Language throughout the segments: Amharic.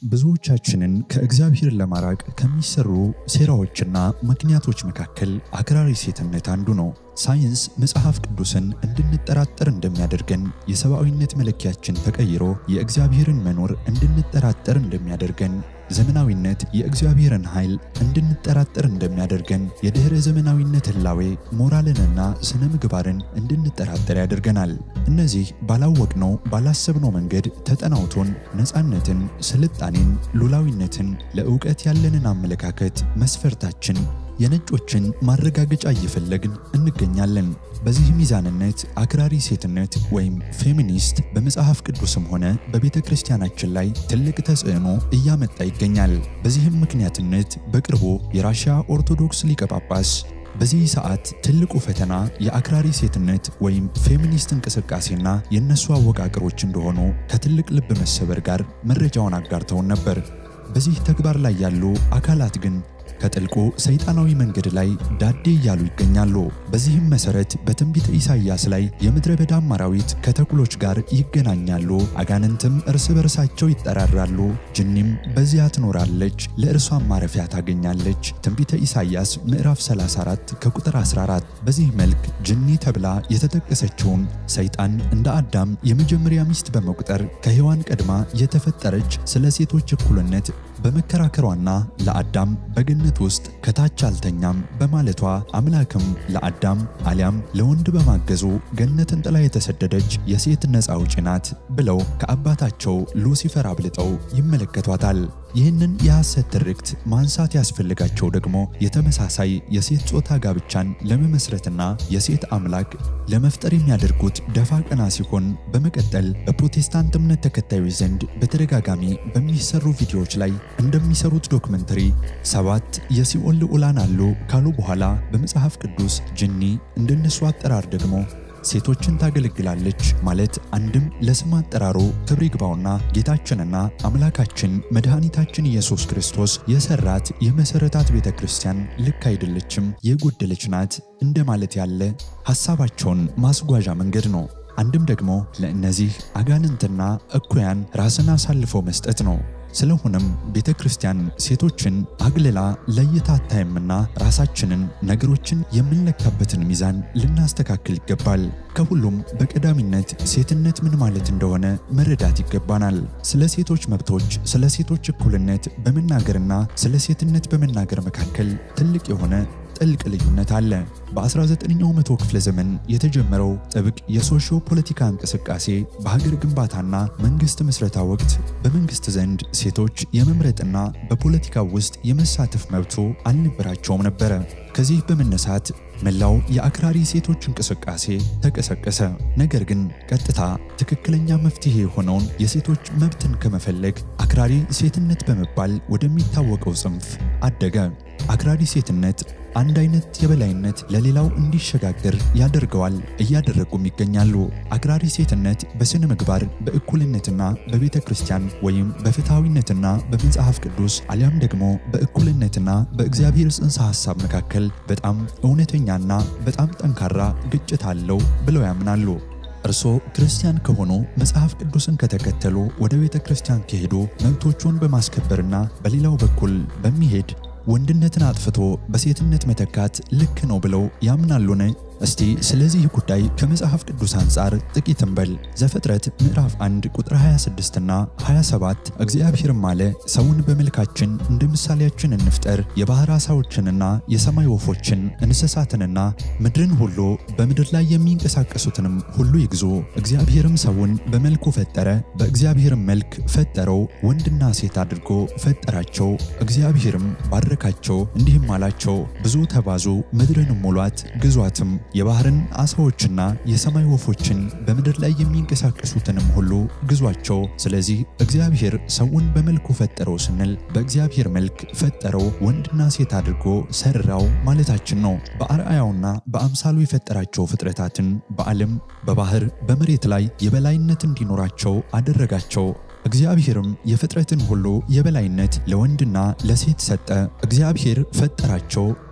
ብዙዎቻችንን ከእግዚአብሔር ለማራቅ ከሚሰሩ ሴራዎችና ምክንያቶች መካከል አክራሪ ሴትነት አንዱ ነው። ሳይንስ መጽሐፍ ቅዱስን እንድንጠራጠር እንደሚያደርገን፣ የሰብአዊነት መለኪያችን ተቀይሮ የእግዚአብሔርን መኖር እንድንጠራጠር እንደሚያደርገን፣ ዘመናዊነት የእግዚአብሔርን ኃይል እንድንጠራጠር እንደሚያደርገን፣ የድኅረ ዘመናዊነት ህላዌ ሞራልንና ስነ ምግባርን እንድንጠራጠር ያደርገናል። እነዚህ ባላወቅነው ባላሰብነው መንገድ ተጠናውቶን ነፃነትን፣ ስልጣኔን፣ ሉላዊነትን፣ ለእውቀት ያለንን አመለካከት መስፈርታችን የነጮችን ማረጋገጫ እየፈለግን እንገኛለን። በዚህ ሚዛንነት አክራሪ ሴትነት ወይም ፌሚኒስት በመጽሐፍ ቅዱስም ሆነ በቤተ ክርስቲያናችን ላይ ትልቅ ተጽዕኖ እያመጣ ይገኛል። በዚህም ምክንያትነት በቅርቡ የራሽያ ኦርቶዶክስ ሊቀ ጳጳስ በዚህ ሰዓት ትልቁ ፈተና የአክራሪ ሴትነት ወይም ፌሚኒስት እንቅስቃሴና የእነሱ አወቃቀሮች እንደሆኑ ከትልቅ ልብ መሰበር ጋር መረጃውን አጋርተውን ነበር። በዚህ ተግባር ላይ ያሉ አካላት ግን ከጥልቁ ሰይጣናዊ መንገድ ላይ ዳዴ እያሉ ይገኛሉ። በዚህም መሰረት በትንቢተ ኢሳይያስ ላይ የምድረ በዳም አራዊት ከተኩሎች ጋር ይገናኛሉ፣ አጋንንትም እርስ በርሳቸው ይጠራራሉ፣ ጅኒም በዚያ ትኖራለች፣ ለእርሷም ማረፊያ ታገኛለች። ትንቢተ ኢሳይያስ ምዕራፍ 34 ከቁጥር 14። በዚህ መልክ ጅኒ ተብላ የተጠቀሰችውን ሰይጣን እንደ አዳም የመጀመሪያ ሚስት በመቁጠር ከሔዋን ቀድማ የተፈጠረች ስለ ሴቶች እኩልነት በመከራከሯና ለአዳም በገነት ውስጥ ከታች አልተኛም በማለቷ አምላክም ለአዳም አሊያም ለወንድ በማገዙ ገነትን ጥላ የተሰደደች የሴት ነፃ አውጪ ናት ብለው ከአባታቸው ሉሲፈር አብልጠው ይመለከቷታል። ይህንን የሐሰት ትርክት ማንሳት ያስፈልጋቸው ደግሞ የተመሳሳይ የሴት ጾታ ጋብቻን ለመመስረትና የሴት አምላክ ለመፍጠር የሚያደርጉት ደፋ ቀና ሲሆን በመቀጠል በፕሮቴስታንት እምነት ተከታዮች ዘንድ በተደጋጋሚ በሚሰሩ ቪዲዮዎች ላይ እንደሚሰሩት ዶክመንተሪ ሰባት የሲኦል ልዑላን አሉ ካሉ በኋላ በመጽሐፍ ቅዱስ ጅኒ እንደነሱ አጠራር ደግሞ ሴቶችን ታገለግላለች ማለት አንድም ለስም አጠራሩ ክብር ይግባውና ጌታችንና አምላካችን መድኃኒታችን ኢየሱስ ክርስቶስ የሰራት የመሰረታት ቤተ ክርስቲያን ልክ አይደለችም፣ የጎደለች ናት እንደማለት ያለ ሐሳባቸውን ማስጓዣ መንገድ ነው። አንድም ደግሞ ለእነዚህ አጋንንትና እኩያን ራስን አሳልፎ መስጠት ነው። ስለሆነም ቤተ ክርስቲያን ሴቶችን አግልላ ለይታ አታይምና ራሳችንን ነገሮችን የምንለካበትን ሚዛን ልናስተካክል ይገባል። ከሁሉም በቀዳሚነት ሴትነት ምን ማለት እንደሆነ መረዳት ይገባናል። ስለ ሴቶች መብቶች፣ ስለ ሴቶች እኩልነት በመናገርና ስለ ሴትነት በመናገር መካከል ትልቅ የሆነ ጥልቅ ልዩነት አለ። በ19ኛው መቶ ክፍለ ዘመን የተጀመረው ጥብቅ የሶሺዮ ፖለቲካ እንቅስቃሴ በሀገር ግንባታና መንግስት ምስረታ ወቅት በመንግስት ዘንድ ሴቶች የመምረጥና በፖለቲካ ውስጥ የመሳተፍ መብቶ አልነበራቸውም ነበረ። ከዚህ በመነሳት መላው የአክራሪ ሴቶች እንቅስቃሴ ተቀሰቀሰ። ነገር ግን ቀጥታ ትክክለኛ መፍትሄ የሆነውን የሴቶች መብትን ከመፈለግ አክራሪ ሴትነት በመባል ወደሚታወቀው ጽንፍ አደገ። አክራሪ ሴትነት አንድ አይነት የበላይነት ለሌላው እንዲሸጋገር ያደርገዋል፣ እያደረጉም ይገኛሉ። አክራሪ ሴትነት በስነ ምግባር በእኩልነትና በቤተ ክርስቲያን ወይም በፍትሐዊነትና በመጽሐፍ ቅዱስ አሊያም ደግሞ በእኩልነትና በእግዚአብሔር ጽንሰ ሐሳብ መካከል በጣም እውነተኛና በጣም ጠንካራ ግጭት አለው ብለው ያምናሉ። እርስዎ ክርስቲያን ከሆኑ መጽሐፍ ቅዱስን ከተከተሉ ወደ ቤተ ክርስቲያን ከሄዱ መብቶቹን በማስከበርና በሌላው በኩል በሚሄድ ወንድነትን አጥፍቶ በሴትነት መተካት ልክ ነው ብለው ያምናሉን? እስቲ ስለዚህ ጉዳይ ከመጽሐፍ ቅዱስ አንጻር ጥቂት እንበል። ዘፍጥረት ምዕራፍ 1 ቁጥር 26 እና 27 እግዚአብሔርም አለ ሰውን በመልካችን እንደ ምሳሌያችን እንፍጠር፣ የባሕር ዓሣዎችንና የሰማይ ወፎችን እንስሳትንና ምድርን ሁሉ በምድር ላይ የሚንቀሳቀሱትንም ሁሉ ይግዙ። እግዚአብሔርም ሰውን በመልኩ ፈጠረ፣ በእግዚአብሔርም መልክ ፈጠረው፣ ወንድና ሴት አድርጎ ፈጠራቸው። እግዚአብሔርም ባረካቸው፣ እንዲህም አላቸው ብዙ ተባዙ፣ ምድርንም ሙሏት፣ ግዟትም የባህርን ዓሣዎችና የሰማይ ወፎችን በምድር ላይ የሚንቀሳቀሱትንም ሁሉ ግዟቸው። ስለዚህ እግዚአብሔር ሰውን በመልኩ ፈጠረው ስንል በእግዚአብሔር መልክ ፈጠረው ወንድና ሴት አድርጎ ሰራው ማለታችን ነው። በአርአያውና በአምሳሉ የፈጠራቸው ፍጥረታትን በዓለም በባህር በመሬት ላይ የበላይነት እንዲኖራቸው አደረጋቸው። እግዚአብሔርም የፍጥረትን ሁሉ የበላይነት ለወንድና ለሴት ሰጠ። እግዚአብሔር ፈጠራቸው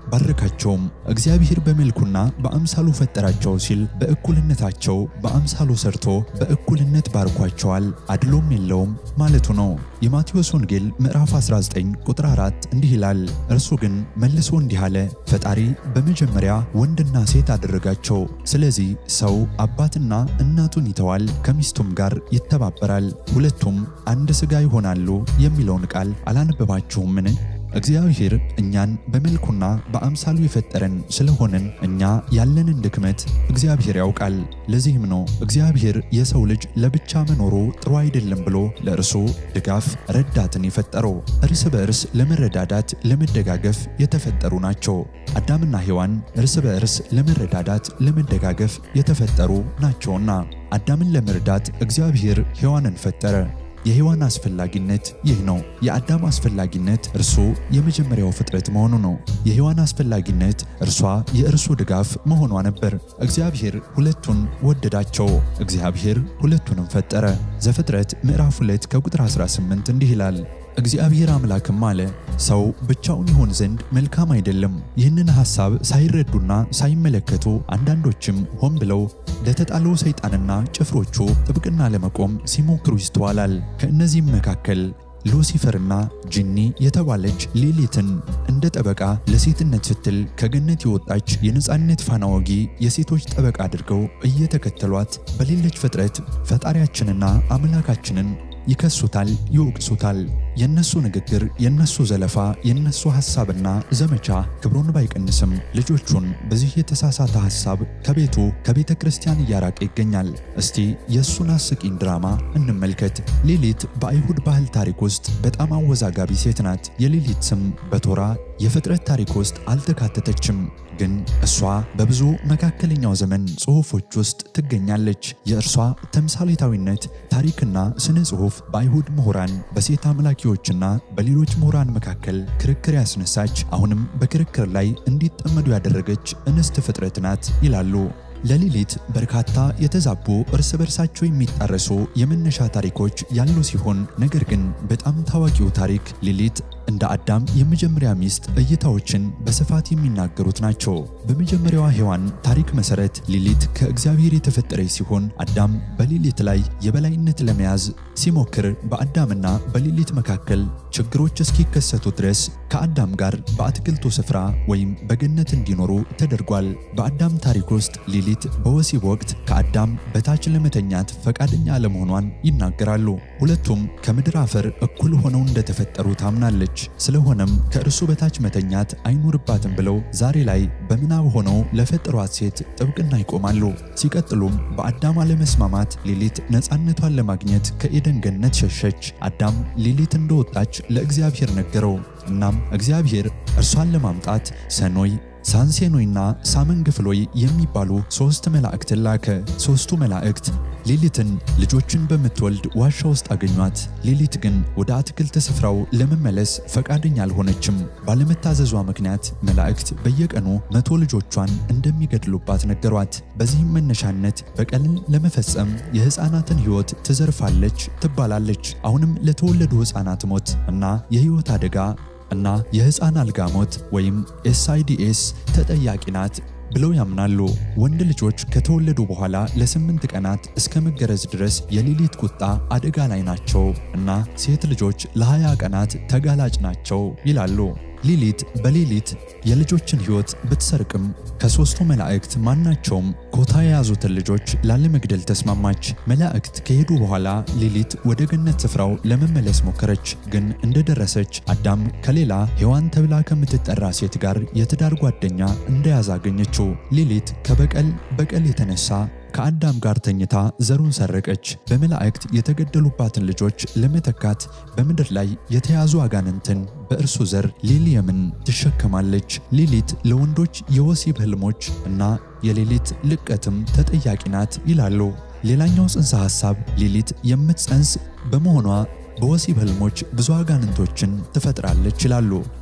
ባረካቸውም። እግዚአብሔር በመልኩና በአምሳሉ ፈጠራቸው ሲል በእኩልነታቸው በአምሳሉ ሰርቶ በእኩልነት ባርኳቸዋል፣ አድሎም የለውም ማለቱ ነው። የማቴዎስ ወንጌል ምዕራፍ 19 ቁጥር 4 እንዲህ ይላል፣ እርሱ ግን መልሶ እንዲህ አለ፣ ፈጣሪ በመጀመሪያ ወንድና ሴት አደረጋቸው። ስለዚህ ሰው አባትና እናቱን ይተዋል፣ ከሚስቱም ጋር ይተባበራል፣ ሁለቱም አንድ ሥጋ ይሆናሉ የሚለውን ቃል አላነበባችሁምን? እግዚአብሔር እኛን በመልኩና በአምሳሉ የፈጠረን ስለሆንን እኛ ያለንን ድክመት እግዚአብሔር ያውቃል። ለዚህም ነው እግዚአብሔር የሰው ልጅ ለብቻ መኖሩ ጥሩ አይደለም ብሎ ለእርሱ ድጋፍ ረዳትን የፈጠረው። እርስ በእርስ ለመረዳዳት ለመደጋገፍ የተፈጠሩ ናቸው። አዳምና ሔዋን እርስ በእርስ ለመረዳዳት ለመደጋገፍ የተፈጠሩ ናቸውና አዳምን ለመርዳት እግዚአብሔር ሔዋንን ፈጠረ። የሔዋን አስፈላጊነት ይህ ነው። የአዳም አስፈላጊነት እርሱ የመጀመሪያው ፍጥረት መሆኑ ነው። የሔዋን አስፈላጊነት እርሷ የእርሱ ድጋፍ መሆኗ ነበር። እግዚአብሔር ሁለቱን ወደዳቸው። እግዚአብሔር ሁለቱንም ፈጠረ። ዘፍጥረት ምዕራፍ 2 ከቁጥር 18 እንዲህ ይላል እግዚአብሔር አምላክም አለ፣ ሰው ብቻውን ይሆን ዘንድ መልካም አይደለም። ይህንን ሐሳብ ሳይረዱና ሳይመለከቱ አንዳንዶችም ሆን ብለው ለተጣለው ሰይጣንና ጭፍሮቹ ጥብቅና ለመቆም ሲሞክሩ ይስተዋላል። ከእነዚህም መካከል ሉሲፈርና ጂኒ የተባለች ሌሊትን እንደ ጠበቃ ለሴትነት ስትል ከገነት የወጣች የነፃነት ፋና ወጊ የሴቶች ጠበቃ አድርገው እየተከተሏት በሌለች ፍጥረት ፈጣሪያችንና አምላካችንን ይከሱታል፣ ይወቅሱታል። የነሱ ንግግር፣ የነሱ ዘለፋ፣ የነሱ ሐሳብና ዘመቻ ክብሩን ባይቀንስም ልጆቹን በዚህ የተሳሳተ ሐሳብ ከቤቱ ከቤተ ክርስቲያን እያራቀ ይገኛል። እስቲ የእሱን አስቂኝ ድራማ እንመልከት። ሌሊት በአይሁድ ባህል ታሪክ ውስጥ በጣም አወዛጋቢ ሴት ናት። የሌሊት ስም በቶራ የፍጥረት ታሪክ ውስጥ አልተካተተችም፣ ግን እሷ በብዙ መካከለኛው ዘመን ጽሑፎች ውስጥ ትገኛለች። የእርሷ ተምሳሌታዊነት ታሪክና ስነ ጽሑፍ በአይሁድ ምሁራን በሴት አምላኪዎችና በሌሎች ምሁራን መካከል ክርክር ያስነሳች አሁንም በክርክር ላይ እንዲጠመዱ ያደረገች እንስት ፍጥረት ናት ይላሉ። ለሊሊት በርካታ የተዛቡ እርስ በርሳቸው የሚጣረሱ የመነሻ ታሪኮች ያሉ ሲሆን ነገር ግን በጣም ታዋቂው ታሪክ ሊሊት እንደ አዳም የመጀመሪያ ሚስት እይታዎችን በስፋት የሚናገሩት ናቸው። በመጀመሪያዋ ሔዋን ታሪክ መሰረት ሊሊት ከእግዚአብሔር የተፈጠረች ሲሆን አዳም በሊሊት ላይ የበላይነት ለመያዝ ሲሞክር በአዳምና በሊሊት መካከል ችግሮች እስኪከሰቱ ድረስ ከአዳም ጋር በአትክልቱ ስፍራ ወይም በገነት እንዲኖሩ ተደርጓል። በአዳም ታሪክ ውስጥ ሊሊት በወሲብ ወቅት ከአዳም በታች ለመተኛት ፈቃደኛ አለመሆኗን ይናገራሉ። ሁለቱም ከምድር አፈር እኩል ሆነው እንደተፈጠሩ ታምናለች። ስለሆነም ከእርሱ በታች መተኛት አይኖርባትም ብለው ዛሬ ላይ በምናብ ሆነው ለፈጠሯት ሴት ጥብቅና ይቆማሉ። ሲቀጥሉም በአዳም አለመስማማት ሊሊት ነፃነቷን ለማግኘት ከኤደን ገነት ሸሸች። አዳም ሊሊት እንደወጣች ለእግዚአብሔር ነገረው። እናም እግዚአብሔር እርሷን ለማምጣት ሰኖይ ሳንሴኖይና ሳመንግፍሎይ የሚባሉ ሦስት መላእክትን ላከ። ሦስቱ መላእክት ሌሊትን ልጆችን በምትወልድ ዋሻ ውስጥ አገኟት። ሌሊት ግን ወደ አትክልት ስፍራው ለመመለስ ፈቃደኛ አልሆነችም። ባለመታዘዟ ምክንያት መላእክት በየቀኑ መቶ ልጆቿን እንደሚገድሉባት ነገሯት። በዚህም መነሻነት በቀልን ለመፈጸም የሕፃናትን ሕይወት ትዘርፋለች ትባላለች። አሁንም ለተወለዱ ሕፃናት ሞት እና የሕይወት አደጋ እና የሕፃን አልጋ ሞት ወይም ኤስአይዲኤስ ተጠያቂ ናት ብለው ያምናሉ። ወንድ ልጆች ከተወለዱ በኋላ ለስምንት ቀናት እስከ መገረዝ ድረስ የሌሊት ቁጣ አደጋ ላይ ናቸው እና ሴት ልጆች ለሀያ ቀናት ተጋላጭ ናቸው ይላሉ። ሊሊት በሌሊት የልጆችን ሕይወት ብትሰርቅም ከሦስቱ መላእክት ማናቸውም ኮታ የያዙትን ልጆች ላለመግደል ተስማማች። መላእክት ከሄዱ በኋላ ሊሊት ወደ ገነት ስፍራው ለመመለስ ሞከረች። ግን እንደደረሰች አዳም ከሌላ ሔዋን ተብላ ከምትጠራ ሴት ጋር የትዳር ጓደኛ እንደያዘ አገኘችው። ሊሊት ከበቀል በቀል የተነሳ ከአዳም ጋር ተኝታ ዘሩን ሰረቀች። በመላእክት የተገደሉባትን ልጆች ለመተካት በምድር ላይ የተያዙ አጋንንትን በእርሱ ዘር ሊሊየምን ትሸከማለች። ሊሊት ለወንዶች የወሲብ ህልሞች እና የሌሊት ልቀትም ተጠያቂ ናት ይላሉ። ሌላኛው ጽንሰ ሐሳብ ሊሊት የምትጸንስ በመሆኗ በወሲብ ህልሞች ብዙ አጋንንቶችን ትፈጥራለች ይላሉ።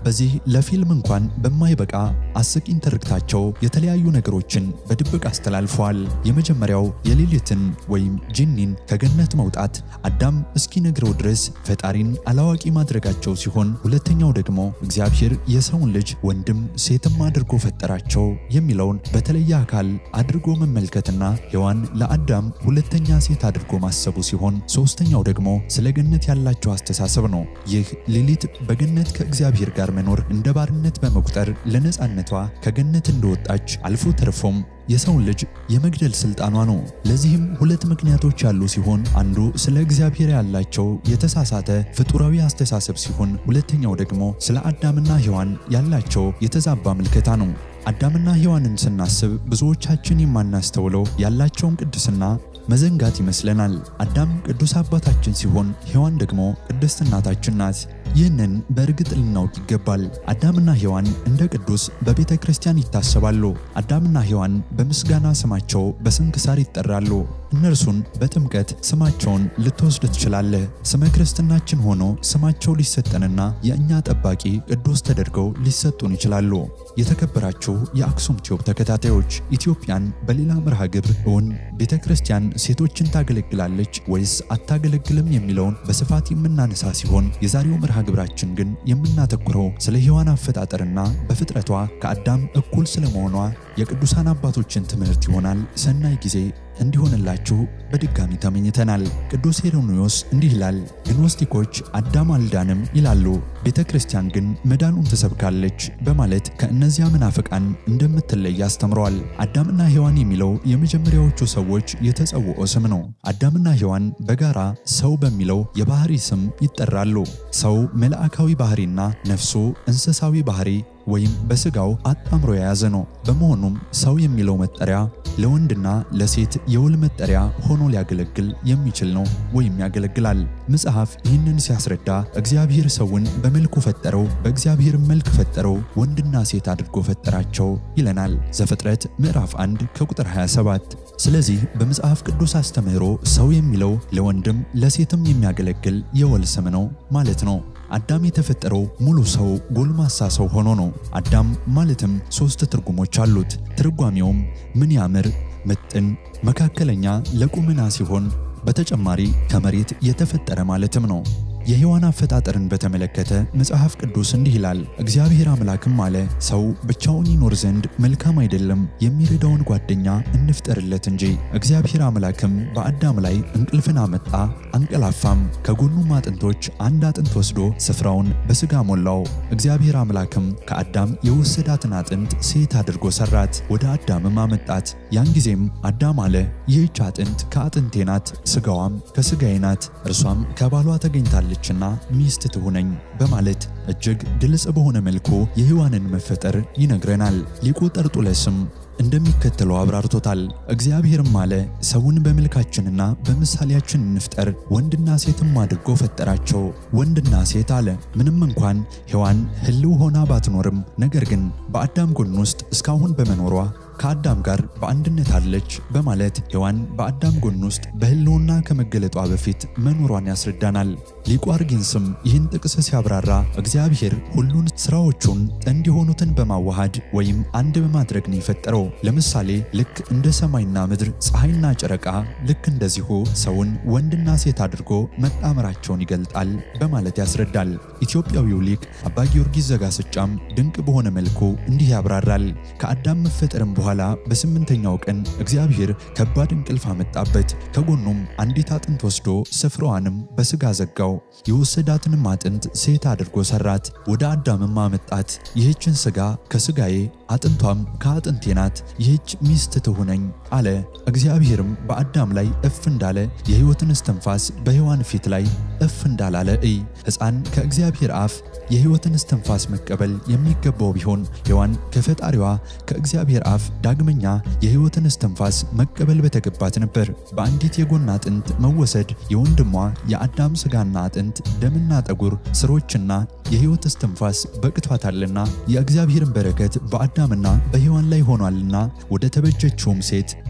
በዚህ ለፊልም እንኳን በማይበቃ አስቂኝ ትርክታቸው የተለያዩ ነገሮችን በድብቅ አስተላልፈዋል። የመጀመሪያው የሌሊትን ወይም ጂኒን ከገነት መውጣት አዳም እስኪነግረው ድረስ ፈጣሪን አላዋቂ ማድረጋቸው ሲሆን፣ ሁለተኛው ደግሞ እግዚአብሔር የሰውን ልጅ ወንድም ሴትም አድርጎ ፈጠራቸው የሚለውን በተለየ አካል አድርጎ መመልከትና ሔዋን ለአዳም ሁለተኛ ሴት አድርጎ ማሰቡ ሲሆን፣ ሶስተኛው ደግሞ ስለ ገነት ያላቸው አስተሳሰብ ነው። ይህ ሌሊት በገነት ከእግዚአብሔር ጋር መኖር እንደ ባርነት በመቁጠር ለነፃነቷ ከገነት እንደወጣች አልፎ ተርፎም የሰውን ልጅ የመግደል ስልጣኗ ነው። ለዚህም ሁለት ምክንያቶች ያሉ ሲሆን አንዱ ስለ እግዚአብሔር ያላቸው የተሳሳተ ፍጡራዊ አስተሳሰብ ሲሆን፣ ሁለተኛው ደግሞ ስለ አዳምና ሔዋን ያላቸው የተዛባ ምልከታ ነው። አዳምና ሔዋንን ስናስብ ብዙዎቻችን የማናስተውለው ያላቸውን ቅድስና መዘንጋት ይመስለናል። አዳም ቅዱስ አባታችን ሲሆን ሔዋን ደግሞ ቅድስት እናታችን ናት። ይህንን በእርግጥ ልናውቅ ይገባል። አዳምና ሔዋን እንደ ቅዱስ በቤተ ክርስቲያን ይታሰባሉ። አዳምና ሔዋን በምስጋና ስማቸው በስንክሳር ይጠራሉ። እነርሱን በጥምቀት ስማቸውን ልትወስድ ትችላለህ። ስመ ክርስትናችን ሆኖ ስማቸው ሊሰጠንና የእኛ ጠባቂ ቅዱስ ተደርገው ሊሰጡን ይችላሉ። የተከበራችሁ የአክሱም ቲዩብ ተከታታዮች ኢትዮጵያን በሌላ መርሃ ግብር እውን ቤተ ክርስቲያን ሴቶችን ታገለግላለች ወይስ አታገለግልም የሚለውን በስፋት የምናነሳ ሲሆን የዛሬው መርሃ ግብራችን ግን የምናተኩረው ስለ ሔዋን አፈጣጠርና በፍጥረቷ ከአዳም እኩል ስለመሆኗ የቅዱሳን አባቶችን ትምህርት ይሆናል። ሰናይ ጊዜ እንዲሆንላችሁ በድጋሚ ተመኝተናል። ቅዱስ ሄሮንዮስ እንዲህ ይላል፣ ግኖስቲኮች አዳም አልዳንም ይላሉ፣ ቤተ ክርስቲያን ግን መዳኑን ትሰብካለች በማለት ከእነዚያ መናፍቃን እንደምትለይ አስተምረዋል። አዳምና ሔዋን የሚለው የመጀመሪያዎቹ ሰዎች የተጸውዖ ስም ነው። አዳምና ሔዋን በጋራ ሰው በሚለው የባህሪ ስም ይጠራሉ። ሰው መልአካዊ ባህሪና ነፍሱ እንስሳዊ ባህሪ ወይም በስጋው አጣምሮ የያዘ ነው። በመሆኑም ሰው የሚለው መጠሪያ ለወንድና ለሴት የውል መጠሪያ ሆኖ ሊያገለግል የሚችል ነው ወይም ያገለግላል። መጽሐፍ ይህንን ሲያስረዳ እግዚአብሔር ሰውን በመልኩ ፈጠረው፣ በእግዚአብሔር መልክ ፈጠረው፣ ወንድና ሴት አድርጎ ፈጠራቸው ይለናል ዘፍጥረት ምዕራፍ 1 ከቁጥር 27። ስለዚህ በመጽሐፍ ቅዱስ አስተምህሮ ሰው የሚለው ለወንድም ለሴትም የሚያገለግል የወል ስም ነው ማለት ነው። አዳም የተፈጠረው ሙሉ ሰው ጎልማሳ ሰው ሆኖ ነው። አዳም ማለትም ሦስት ትርጉሞች አሉት። ትርጓሜውም ምን ያምር፣ ምጥን፣ መካከለኛ፣ ለቁምና ሲሆን በተጨማሪ ከመሬት የተፈጠረ ማለትም ነው። የሔዋን አፈጣጠርን በተመለከተ መጽሐፍ ቅዱስ እንዲህ ይላል፣ እግዚአብሔር አምላክም አለ ሰው ብቻውን ይኖር ዘንድ መልካም አይደለም፣ የሚረዳውን ጓደኛ እንፍጠርለት እንጂ። እግዚአብሔር አምላክም በአዳም ላይ እንቅልፍን አመጣ፣ አንቀላፋም። ከጎኑም አጥንቶች አንድ አጥንት ወስዶ ስፍራውን በሥጋ ሞላው። እግዚአብሔር አምላክም ከአዳም የወሰዳትን አጥንት ሴት አድርጎ ሰራት፣ ወደ አዳምም አመጣት። ያን ጊዜም አዳም አለ ይህች አጥንት ከአጥንቴ ናት፣ ሥጋዋም ከሥጋዬ ናት፣ እርሷም ከባሏ ተገኝታለች ና ሚስት ትሁነኝ በማለት እጅግ ግልጽ በሆነ መልኩ የሔዋንን መፈጠር ይነግረናል። ሊቁ ጠርጡለስም እንደሚከተለው አብራርቶታል። እግዚአብሔርም አለ ሰውን በመልካችንና በምሳሌያችን እንፍጠር፣ ወንድና ሴትም አድርጎ ፈጠራቸው። ወንድና ሴት አለ። ምንም እንኳን ሔዋን ሕልው ሆና ባትኖርም፣ ነገር ግን በአዳም ጎን ውስጥ እስካሁን በመኖሯ ከአዳም ጋር በአንድነት አለች በማለት ሔዋን በአዳም ጎን ውስጥ በሕልውና ከመገለጧ በፊት መኖሯን ያስረዳናል። ሊቁ አርጌንስም ይህን ጥቅስ ሲያብራራ እግዚአብሔር ሁሉን ሥራዎቹን ጥንድ የሆኑትን በማዋሃድ ወይም አንድ በማድረግ ነው የፈጠረው። ለምሳሌ ልክ እንደ ሰማይና ምድር፣ ፀሐይና ጨረቃ ልክ እንደዚሁ ሰውን ወንድና ሴት አድርጎ መጣመራቸውን ይገልጣል በማለት ያስረዳል። ኢትዮጵያዊው ሊቅ አባ ጊዮርጊስ ዘጋስጫም ድንቅ በሆነ መልኩ እንዲህ ያብራራል። ከአዳም መፈጠርም በኋላ በስምንተኛው ቀን እግዚአብሔር ከባድ እንቅልፍ አመጣበት። ከጎኑም አንዲት አጥንት ወስዶ ስፍራዋንም በሥጋ ዘጋው። የወሰዳትንም አጥንት ሴት አድርጎ ሰራት፣ ወደ አዳምም አመጣት። ይህችን ሥጋ ከሥጋዬ አጥንቷም ከአጥንቴ ናት፣ ይህች ሚስት ትሁነኝ አለ። እግዚአብሔርም በአዳም ላይ እፍ እንዳለ የሕይወትን እስትንፋስ በሔዋን ፊት ላይ እፍ እንዳላለ እይ። ሕፃን ከእግዚአብሔር አፍ የሕይወትን እስትንፋስ መቀበል የሚገባው ቢሆን ሔዋን ከፈጣሪዋ ከእግዚአብሔር አፍ ዳግመኛ የሕይወትን እስትንፋስ መቀበል በተገባት ነበር። በአንዲት የጎን አጥንት መወሰድ የወንድሟ የአዳም ሥጋና አጥንት፣ ደምና ጠጉር፣ ስሮችና የሕይወት እስትንፋስ በቅቷታልና የእግዚአብሔርን በረከት በአዳምና በሔዋን ላይ ሆኗልና ወደ ተበጀችውም ሴት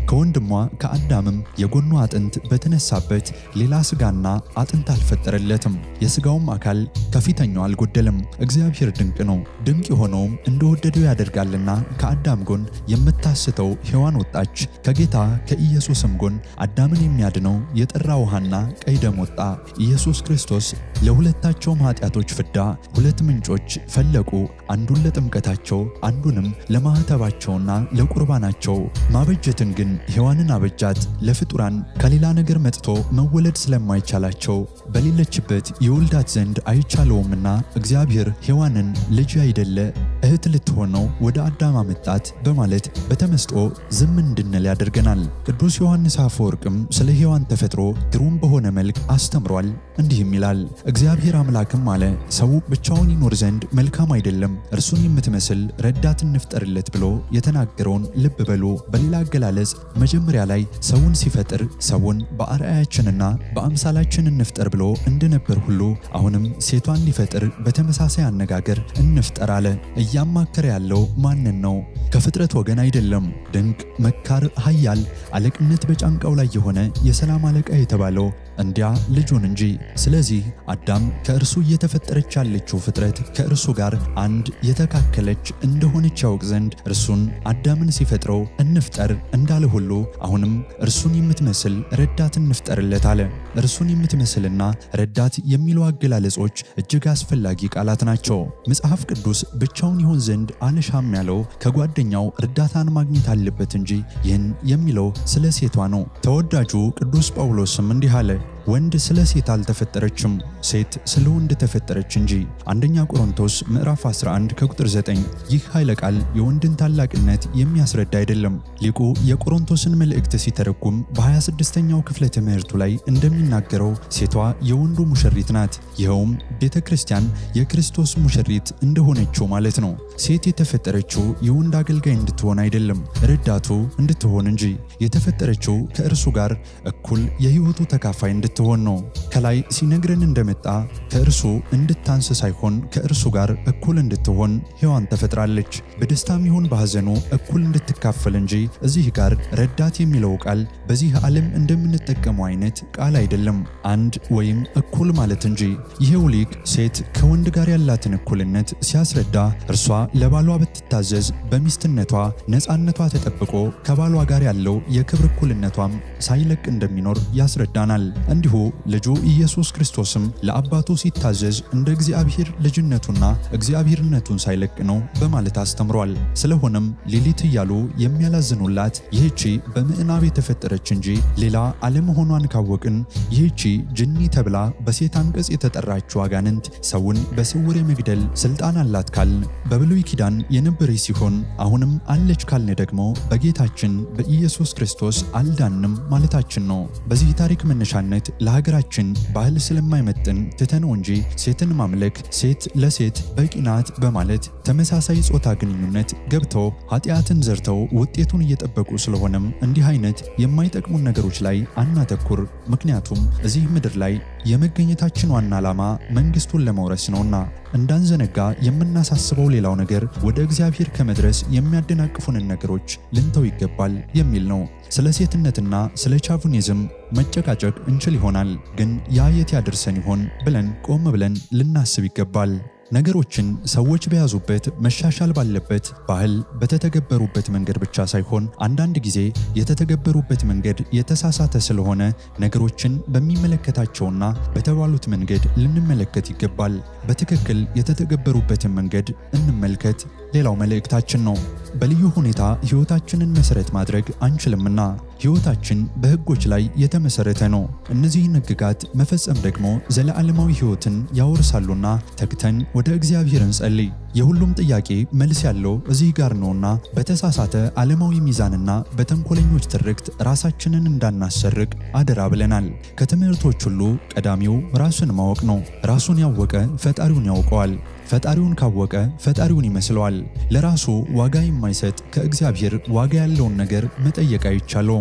ከወንድሟ ከአዳምም የጎኑ አጥንት በተነሳበት ሌላ ሥጋና አጥንት አልፈጠረለትም። የሥጋውም አካል ከፊተኛው አልጎደለም። እግዚአብሔር ድንቅ ነው። ድንቅ የሆነውም እንደወደደው ያደርጋልና ከአዳም ጎን የምታስተው ሔዋን ወጣች። ከጌታ ከኢየሱስም ጎን አዳምን የሚያድነው የጠራ ውሃና ቀይ ደም ወጣ። ኢየሱስ ክርስቶስ ለሁለታቸውም ኃጢአቶች ፍዳ ሁለት ምንጮች ፈለቁ፣ አንዱን ለጥምቀታቸው አንዱንም ለማኅተባቸውና ለቁርባናቸው። ማበጀትን ግን ሔዋንን አበጃት። ለፍጡራን ከሌላ ነገር መጥቶ መወለድ ስለማይቻላቸው በሌለችበት የወልዳት ዘንድ አይቻለውምና እግዚአብሔር ሔዋንን ልጅ አይደለ እህት ልትሆነው ወደ አዳም አመጣት በማለት በተመስጦ ዝም እንድንል ያደርገናል። ቅዱስ ዮሐንስ አፈወርቅም ስለ ሔዋን ተፈጥሮ ግሩም በሆነ መልክ አስተምሯል። እንዲህም ይላል እግዚአብሔር አምላክም አለ ሰው ብቻውን ይኖር ዘንድ መልካም አይደለም፣ እርሱን የምትመስል ረዳት እንፍጠርለት ብሎ የተናገረውን ልብ በሉ። በሌላ አገላለጽ መጀመሪያ ላይ ሰውን ሲፈጥር ሰውን በአርአያችንና በአምሳላችን እንፍጠር ብሎ እንደነበር ሁሉ አሁንም ሴቷን ሊፈጥር በተመሳሳይ አነጋገር እንፍጠር አለ። እያማከረ ያለው ማንን ነው? ከፍጥረት ወገን አይደለም። ድንቅ መካር፣ ኃያል አለቅነት በጫንቃው ላይ የሆነ የሰላም አለቃ የተባለው እንዲያ ልጁን እንጂ። ስለዚህ አዳም ከእርሱ እየተፈጠረች ያለችው ፍጥረት ከእርሱ ጋር አንድ የተካከለች እንደሆነች ያውቅ ዘንድ እርሱን አዳምን ሲፈጥረው እንፍጠር እንዳለ ሁሉ አሁንም እርሱን የምትመስል ረዳት እንፍጠርለት አለ። እርሱን የምትመስልና ረዳት የሚሉ አገላለጾች እጅግ አስፈላጊ ቃላት ናቸው። መጽሐፍ ቅዱስ ብቻውን ይሆን ዘንድ አልሻም ያለው ከጓደኛው እርዳታን ማግኘት አለበት እንጂ ይህን የሚለው ስለ ሴቷ ነው። ተወዳጁ ቅዱስ ጳውሎስም እንዲህ አለ ወንድ ስለ ሴት አልተፈጠረችም፣ ሴት ስለ ወንድ ተፈጠረች እንጂ። አንደኛ ቆሮንቶስ ምዕራፍ 11 ከቁጥር 9። ይህ ኃይለ ቃል የወንድን ታላቅነት የሚያስረዳ አይደለም። ሊቁ የቆሮንቶስን መልእክት ሲተረጉም በ26ኛው ክፍለ ትምህርቱ ላይ እንደሚናገረው ሴቷ የወንዱ ሙሽሪት ናት። ይኸውም ቤተ ክርስቲያን የክርስቶስ ሙሽሪት እንደሆነችው ማለት ነው። ሴት የተፈጠረችው የወንድ አገልጋይ እንድትሆን አይደለም፣ ረዳቱ እንድትሆን እንጂ። የተፈጠረችው ከእርሱ ጋር እኩል የሕይወቱ ተካፋይ እንድትሆን ነው። ከላይ ሲነግረን እንደመጣ ከእርሱ እንድታንስ ሳይሆን ከእርሱ ጋር እኩል እንድትሆን ሔዋን ተፈጥራለች። በደስታም ይሁን በሐዘኑ እኩል እንድትካፈል እንጂ እዚህ ጋር ረዳት የሚለው ቃል በዚህ ዓለም እንደምንጠቀመው አይነት ቃል አይደለም፣ አንድ ወይም እኩል ማለት እንጂ። ይሄው ሊቅ ሴት ከወንድ ጋር ያላትን እኩልነት ሲያስረዳ እርሷ ለባሏ ብትታዘዝ በሚስትነቷ ነፃነቷ ተጠብቆ ከባሏ ጋር ያለው የክብር እኩልነቷም ሳይለቅ እንደሚኖር ያስረዳናል። እንዲሁ ልጁ ኢየሱስ ክርስቶስም ለአባቱ ሲታዘዝ እንደ እግዚአብሔር ልጅነቱና እግዚአብሔርነቱን ሳይለቅ ነው በማለት አስተምሯል። ስለሆነም ሌሊት እያሉ የሚያላዝኑላት ይህቺ በምዕናብ የተፈጠረች እንጂ ሌላ አለመሆኗን ካወቅን ይህቺ ጅኒ ተብላ በሴት አንቀጽ የተጠራችው አጋንንት ሰውን በስውር የመግደል ስልጣን አላት ካልን በብሉይ ኪዳን የነበረች ሲሆን አሁንም አለች ካልን ደግሞ በጌታችን በኢየሱስ ክርስቶስ አልዳንም ማለታችን ነው። በዚህ ታሪክ መነሻነት ለሀገራችን ባህል ስለማይመጥን ትተነው እንጂ ሴትን ማምለክ ሴት ለሴት በቂ ናት በማለት ተመሳሳይ ጾታ ግንኙነት ገብተው ኃጢአትን ዘርተው ውጤቱን እየጠበቁ ስለሆነም እንዲህ አይነት የማይጠቅሙን ነገሮች ላይ አናተኩር። ምክንያቱም እዚህ ምድር ላይ የመገኘታችን ዋና ዓላማ መንግሥቱን ለመውረስ ነውና። እንዳንዘነጋ የምናሳስበው ሌላው ነገር ወደ እግዚአብሔር ከመድረስ የሚያደናቅፉንን ነገሮች ልንተው ይገባል የሚል ነው። ስለ ሴትነትና ስለ ቻቭኒዝም መጨቃጨቅ እንችል ይሆናል፣ ግን ያ የት ያደርሰን ይሆን ብለን ቆም ብለን ልናስብ ይገባል። ነገሮችን ሰዎች በያዙበት መሻሻል ባለበት ባህል በተተገበሩበት መንገድ ብቻ ሳይሆን አንዳንድ ጊዜ የተተገበሩበት መንገድ የተሳሳተ ስለሆነ ነገሮችን በሚመለከታቸውና በተባሉት መንገድ ልንመለከት ይገባል። በትክክል የተተገበሩበትን መንገድ እንመልከት ሌላው መልእክታችን ነው። በልዩ ሁኔታ ሕይወታችንን መሠረት ማድረግ አንችልምና ሕይወታችን በሕጎች ላይ የተመሠረተ ነው። እነዚህን ሕግጋት መፈጸም ደግሞ ዘለዓለማዊ ሕይወትን ያወርሳሉና ተግተን ወደ እግዚአብሔር እንጸልይ። የሁሉም ጥያቄ መልስ ያለው እዚህ ጋር ነውና በተሳሳተ ዓለማዊ ሚዛንና በተንኮለኞች ትርክት ራሳችንን እንዳናሰርቅ አደራ ብለናል። ከትምህርቶች ሁሉ ቀዳሚው ራስን ማወቅ ነው። ራሱን ያወቀ ፈጣሪውን ያውቀዋል። ፈጣሪውን ካወቀ ፈጣሪውን ይመስለዋል። ለራሱ ዋጋ የማይሰጥ ከእግዚአብሔር ዋጋ ያለውን ነገር መጠየቅ አይቻለውም።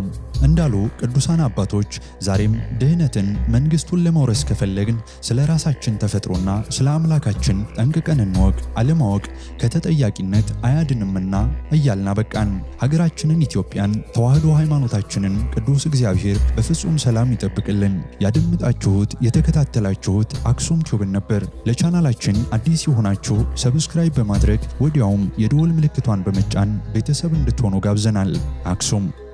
እንዳሉ ቅዱሳን አባቶች ዛሬም ድህነትን መንግስቱን ለመውረስ ከፈለግን ስለ ራሳችን ተፈጥሮና ስለ አምላካችን ጠንቅቀን እንወቅ። አለማወቅ ከተጠያቂነት አያድንምና እያልን አበቃን። ሀገራችንን ኢትዮጵያን፣ ተዋህዶ ሃይማኖታችንን ቅዱስ እግዚአብሔር በፍጹም ሰላም ይጠብቅልን። ያደምጣችሁት የተከታተላችሁት አክሱም ቲዩብን ነበር። ለቻናላችን አዲስ የሆናችሁ ሰብስክራይብ በማድረግ ወዲያውም የደወል ምልክቷን በመጫን ቤተሰብ እንድትሆኑ ጋብዘናል። አክሱም